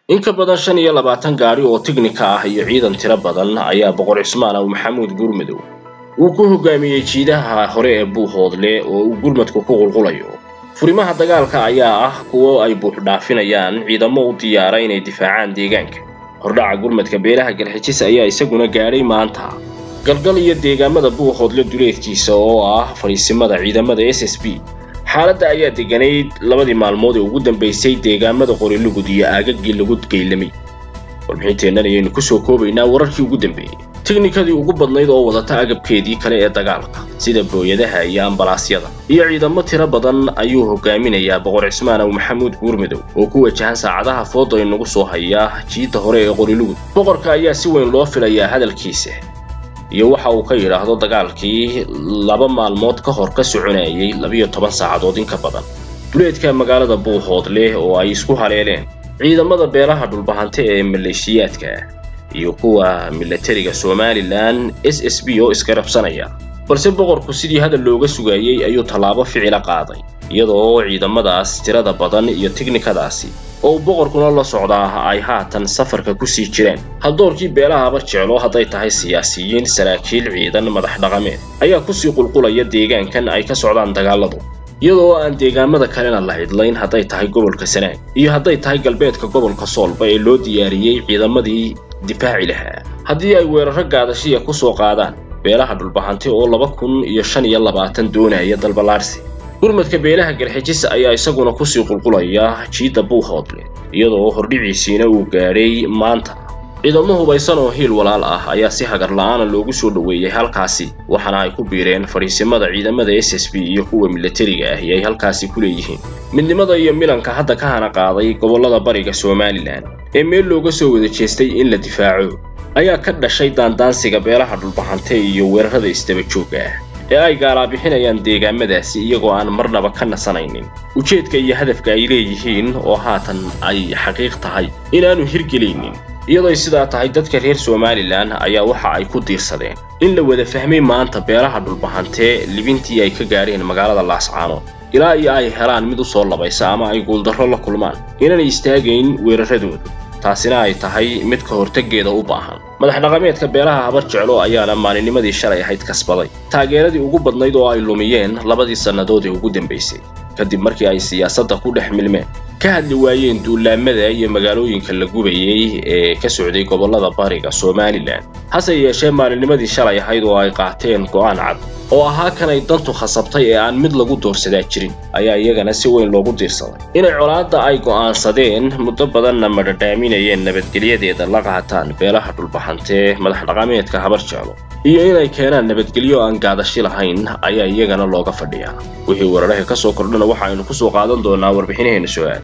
in ka badan shan iyo labaatan gaadhi oo tignika ah iyo ciidan tiro badan ayaa boqor cismaan aw maxamuud gurmadow uu ku hogaamiyey jiidaha hore ee buuhoodle oo uu gurmadku ku qulqulayo furimaha dagaalka ayaa ah kuwo ay buuxdhaafinayaan ciidamo u diyaara inay difaacaan deegaanka hordhaca gurmadka beelaha galxijis ayaa isaguna gaadhay maanta galgal iyo deegaamada buuhoodle duleedkiisa oo ah fadhiisimada ciidamada s s b xaaladda ayaa deganayd labadii maalmood ee ugu dambaysay deegaamada qorilugud iyo aagaggii lagu geylamay warbixinteennan ayaynu kusoo koobaynaa wararkii ugu dambeeyey tiknikadii ugu badnayd oo wadata agabkeedii kale ee dagaalka sida booyadaha iyo ambalaasyada iyo ciidamo tiro badan ayuu hogaaminayaa boqor cismaan aw maxamuud guurmadow oo ku wajahan saacadaha fooda inagu soo haya jiidda hore ee qorilugud boqorka ayaa si weyn loo filayaa hadalkiisa iyo waxa uu ka yidhaahdo dagaalkii laba maalmood ka hor ka soconayay labiyo toban saacadood in ka badan duleedka magaalada buuhoodle oo ay isku haleeleen ciidamada beelaha dhulbahante ee maleeshiyaadka iyo kuwa milatariga somalilan s s b oo isgarabsanaya balse boqorku sidii hadal looga sugayey ayuu tallaabo ficila qaaday iyadoo ciidamadaas tirada badan iyo tiknikadaasi oo uu boqorkuna la socdaa ay haatan safarka ku sii jireen haldoorkii beelahaba jeclo hadday tahay siyaasiyiin saraakiil ciidan madax dhaqameed ayaa kusii qulqulaya deegaankan ay ka socdaan dagaaladu iyadoo aan deegaamada kalena la cidlayn hadday tahay gobolka sanaag iyo hadday tahay galbeedka gobolka soolba ee loo diyaariyey ciidamadii difaaci lahaa haddii ay weeraro gaadashiya ku soo qaadaan beelaha dhulbahante oo laba kun iyo shan iyo labaatan doonaya dalbalaarsi gurmadka beelaha galxijis ayaa isaguna kusii qulqulaya jiidda buuhoodle iyadoo hordhiciisiina uu gaadhay maanta ciidamo hubaysan oo hiil walaal ah ayaa si hagar la'aana loogu soo dhoweeyey halkaasi waxaana ay ku biireen fadhiisimada ciidamada s s b iyo kuwa milatariga ahi ay halkaasi ku leeyihiin midnimada iyo milanka hadda ka hana qaaday gobollada bariga somalilan ee meel looga soo wada jeestay in la difaaco ayaa ka dhashay daandaansiga beelaha dhulbahante iyo weerarada isdaba joogga ah ee ay gaalaabixinayaan deegaamadaasi iyagoo aan marnaba ka nasanaynin ujeedka iyo hadafka ay leeyihiin oo haatan ay xaqiiq tahay inaanu hirgelaynin iyadoo sidaa tahay dadka reer somalilan ayaa waxa ay ku diirsadeen in la wada fahmay maanta beelaha dhulbahantee libintii ay ka gaadheen magaalada laascaanood ilaa iyo ay helaan mid u soo labaysa ama ay guuldarro la kulmaan inaanay istaagayn weeraradooda taasina ay tahay mid ka hortaggeeda u baahan madax dhaqameedka beelaha habar jeclo ayaana maalinimadii shalay ahayd kasbaday taageeradii ugu badnayd oo ay lumiyeen labadii sannadood ee ugu dambaysay kadib markii ay siyaasadda ku dhex milmeen ka hadli waayeen duulaamada iyo magaalooyinka la gubayey ee ka socday gobollada bariga somalilan hase yeeshee maalinimadii shalay ahayd oo ay qaateen go'aan cad oo ahaa kan ay dantu khasabtay ee aan mid lagu doorsadaa jirin ayaa iyagana si weyn loogu diirsaday inay colaadda ay go'aansadeen muddo badanna madhadhaaminayeen nabadgelyadeeda la qaataan beelaha dhulbahantee madax dhaqameedka habar jeclo iyo inay keenaan nabadgelyo aan gaadashi lahayn ayaa iyagana looga fadhiyaa wixii weeraraha ka soo kordhana waxa aynu ku soo qaadan doonaa warbixinaheena su-aal